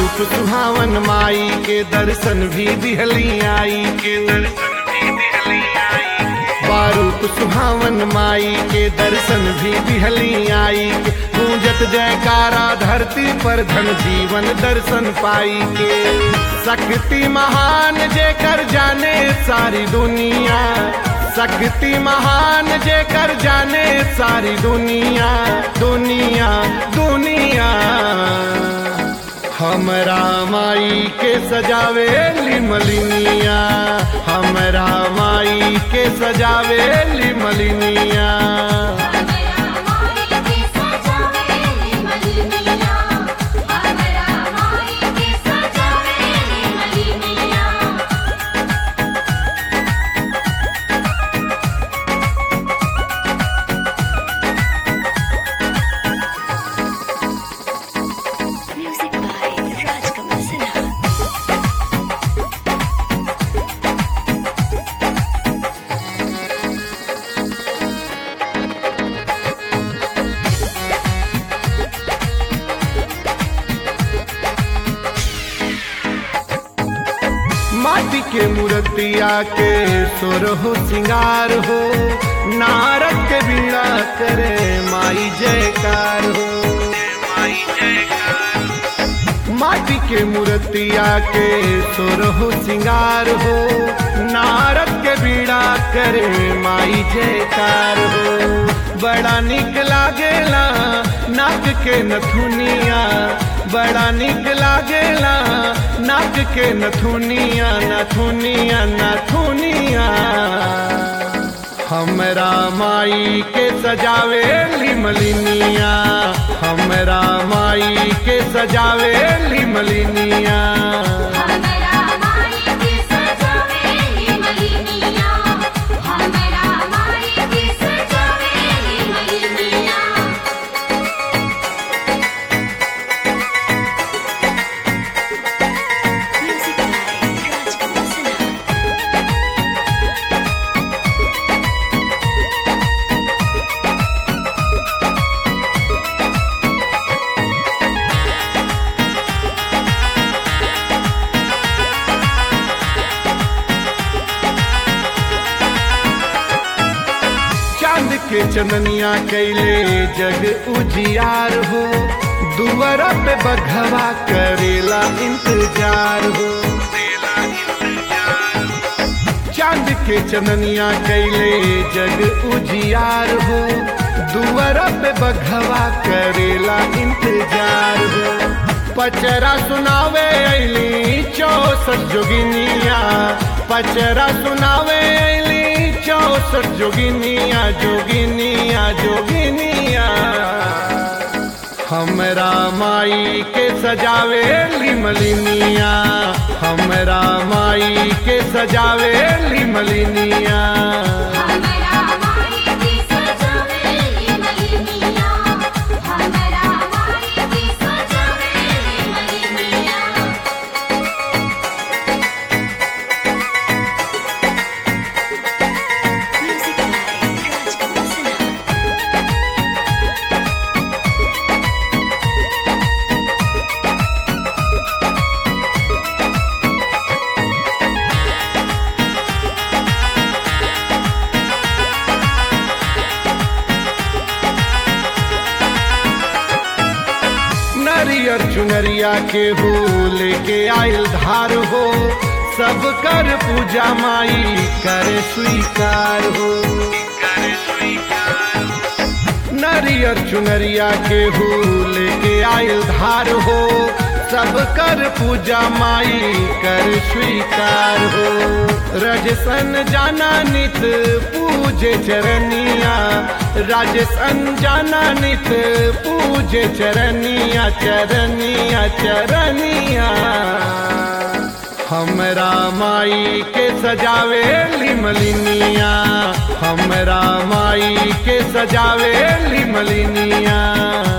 रूप सुहावन माई के दर्शन भी दिहली आई के दर्शन भी दिहली आई बारूप सुहावन माई के दर्शन भी दिहली आई के गूंजत जयकारा धरती पर धन जीवन दर्शन पाई के शक्ति महान जे कर जाने सारी दुनिया शक्ति महान जे कर जाने सारी दुनिया दुनिया दुनिया हमरा माई के सजावे लिमलिनिया हमरा माई के सजावे लिमलिनिया हमरा माई के सजावेली मलिनिया हमरा माई के सजावेली मलिनिया Music by Rajkamal Sinha. माटी के मूर्तिया के सुर हो सिंगार हो नारद के बीड़ा करे माई जयकार हो माटी के मूर्तिया के सुर हो सिंगार हो नारद के बीड़ा करे माई जयकार हो बड़ा निक लागेला नाक के नथुनिया बड़ा निक लागेला नाक के नथुनिया नथुनिया नथुनिया हमरा माई के सजावे लिमलिनिया हमरा माई के सजावे लिमलिनिया हमरा माई के सजावेली मलिनिया हमरा माई के सजावेली मलिनिया Music by Rajkamal Sinha. चांद के चंदनिया कैले जग उजियार हो दुआरा पे बघवा करेला इंतजार हो चांद के चंदनिया कैले जग उजियार हो दुआरा पे बघवा करेला इंतजार हो पचरा सुनावे ऐली चौसठ जोगिनिया पचरा सुनावे ऐली चौसठ जोगिनिया जोगिनिया जोगिनिया हमरा माई के सजावे लिमलिनिया हमरा माई के सजावे लिमलिनिया हमरा माई के सजावेली मलिनिया हमरा माई के सजावेली मलिनिया Music by Rajkamal Sinha. नरियर चुनरिया के हो लेके आयल धार हो सब कर पूजा माई करे स्वीकार हो नरियर चुनरिया के हो लेके आयल धार हो सब कर पूजा माई कर स्वीकार हो रजसन जाना नित पूजे चरनिया राजसन जाना नित पूजे चरनिया चरनिया चरनिया हमरा माई के सजावे लिमलिनिया हमरा माई के सजावे लिमलिनिया